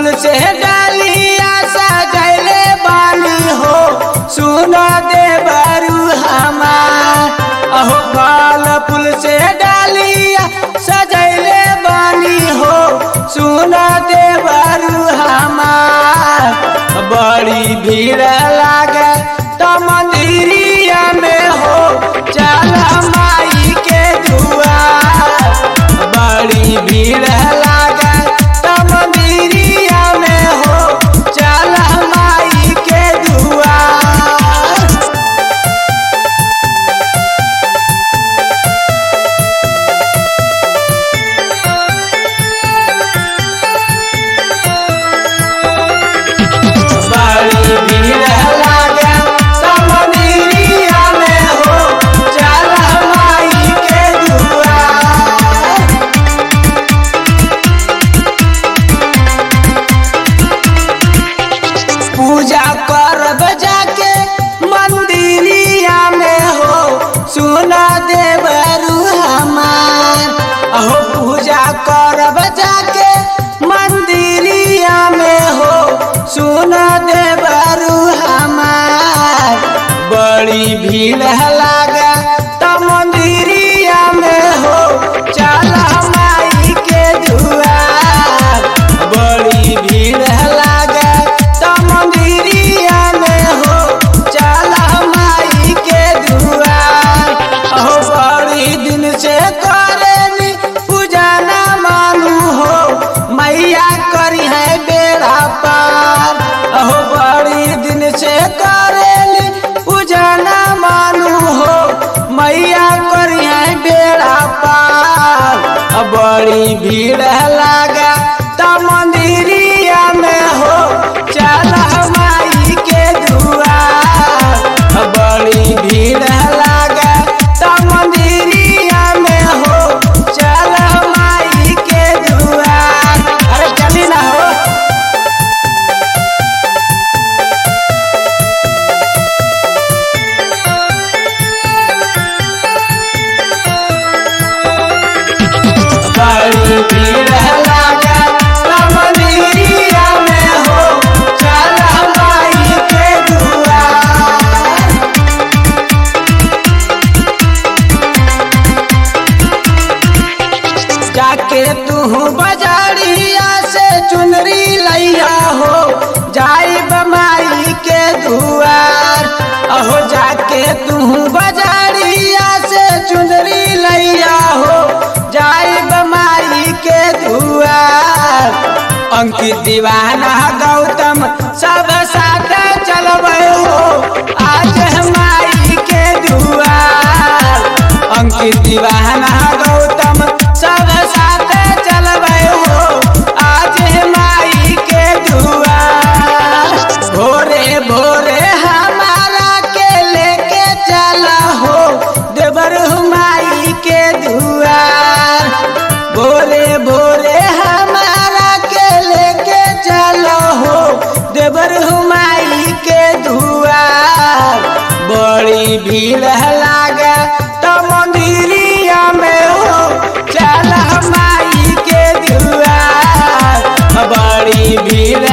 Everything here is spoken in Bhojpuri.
फूल से डालिया सजैले बानी हो सुन दे बरू हमार अहो फल फूल से डालिया सजैले बानी हो सुन दे बरू हमार बड़ी भीड़ लागे तो मंदिरिया में हो चल माई के दुआर बड़ी भीड़ लागे तो मंदिरिया में हो चल माई के दुआर बड़ी भीड़ लागे तो मंदिरिया में हो चल माई के दुआर पूजा करब जाके मंदिरिया में हो सुना देवरू हमार अहो पूजा करब जाके मंदिरिया में हो सुना देवरू हमार बड़ी भीड़ लागे तो मंदिरिया में हो चल माई के दुआर बड़ी भीड़ लागे तो मंदिरिया में हो चल माई के दुआर अहो बड़ी दिन से करेनी पूजा ना मानू हो मैया करी है बेड़ा पार अहो बड़ी दिन से करेली पूजा ना मानू हो मैया करी है बेड़ा पार अब बड़ी भीड़ लागा तो मंदिरिया में हो चल माई के दुआर अब बड़ी भीड़ लागा तो मंदिरिया में हो चल माई के दुआर अरे चली ना हो बड़ी भीड़ लागे तो मंदिरिया में हो चल माई के दुआर जाके तू बजारिया से चुनरी लैया हो जाई बमाई के दुआर अहो जाके तू बजारिया से चुनरी लैया हो जाई बमाई के दुआर अंकित दीवाना गौतम सब साथ चलबे हो आज हमारी के दुआर अंकित दीवाना गौतम सब साथ चलबे हो आज हमारी के दुआर भोरे भोरे हमारा के लेके चला हो देवर हुमाई के दुआर भोरे भोरे हमारा के लेके चलो हो देवर हुमाई के दुआर बड़ी भीड़ लागे तो मंदिरिया में हो चल माई के दुआर बड़ी भीड़